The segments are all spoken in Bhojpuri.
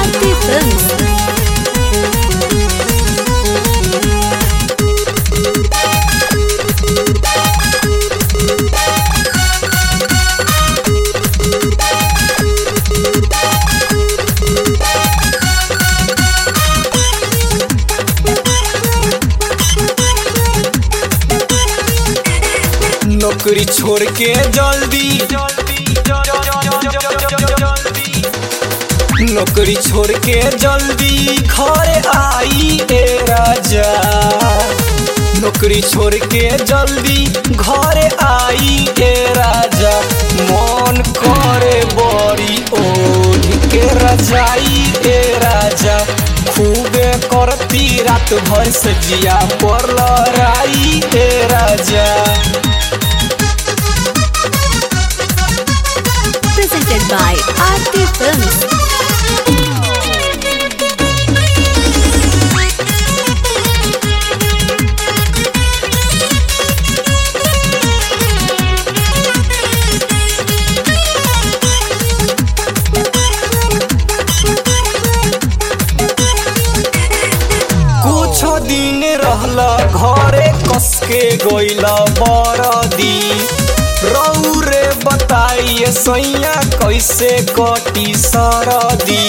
Aarti Films. नौकरी छोड़ के जल्दी नौकरी छोड़ के जल्दी घर आई ए राजा नौकरी छोड़ के जल्दी घर आई ए राजा मन करे बड़ी ओढ़ के रजाई ए राजा खूबे करती रात भर सजिया पर लड़ाई ए राजा Presented by Aarti Films. कुछ दिन रहला घरे कस के गइला बरदी रौरे बताइए सैया कैसे कटी सरदी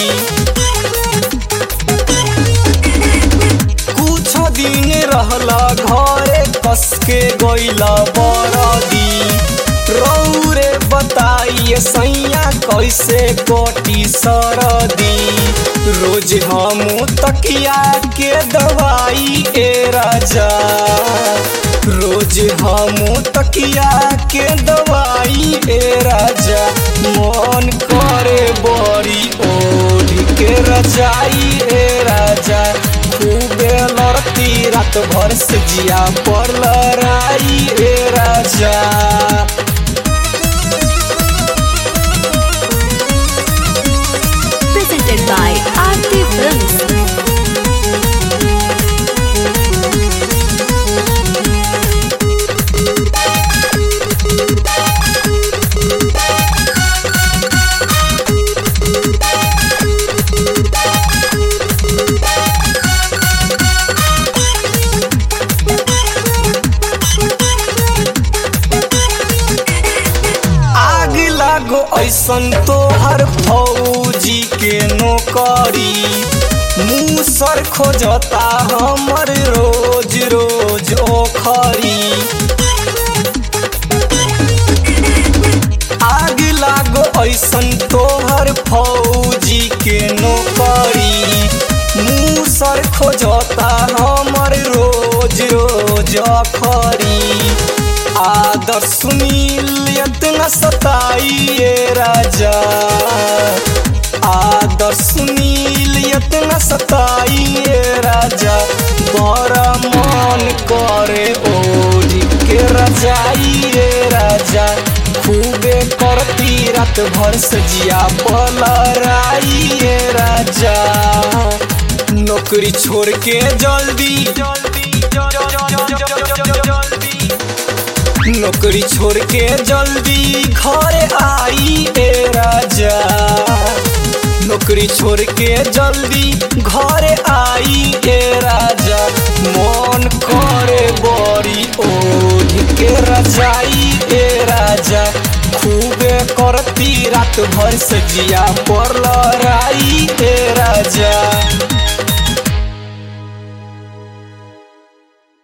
कुछ दिन रहला घरे कस के गइला बरदी रौरे बताइए सैया कैसे कटी सरदी रोज हम तकिया के दवाई ए राजा रोज हम तकिया के दवाई ए राजा मन करे बड़ी ओढ़ के रजाई ए राजा खूबे लड़ती रात भर से जिया पर लड़ाई ए राजा Presented by Aarti Films. आग लागो ऐसन तोहर फौजी के नौकरी मुँह सर खोजता हमर रोज रोज ओखरी आग लागो ऐसन तोहर फौजी के नौकरी मुँह सर खोजता हमर रोज रोज अखरी आदर सुनील इतना सताइए राजा आदर सुनील इतना सताइए राजा बड़ा मन करे ओढ़ के रजाइए राजा खूबे करती रात भर सजिया पलराइए राजा नौकरी छोड़ के जल्दी जल्दी जल्दी नौकरी छोड़ के जल्दी घर आई ए राजा नौकरी छोड़ के जल्दी घर आई ए राजा मन करे बड़ी ओढ़ के रजाई ए राजा खूबे करती रात भर सजिया पर लड़ाई ए राजा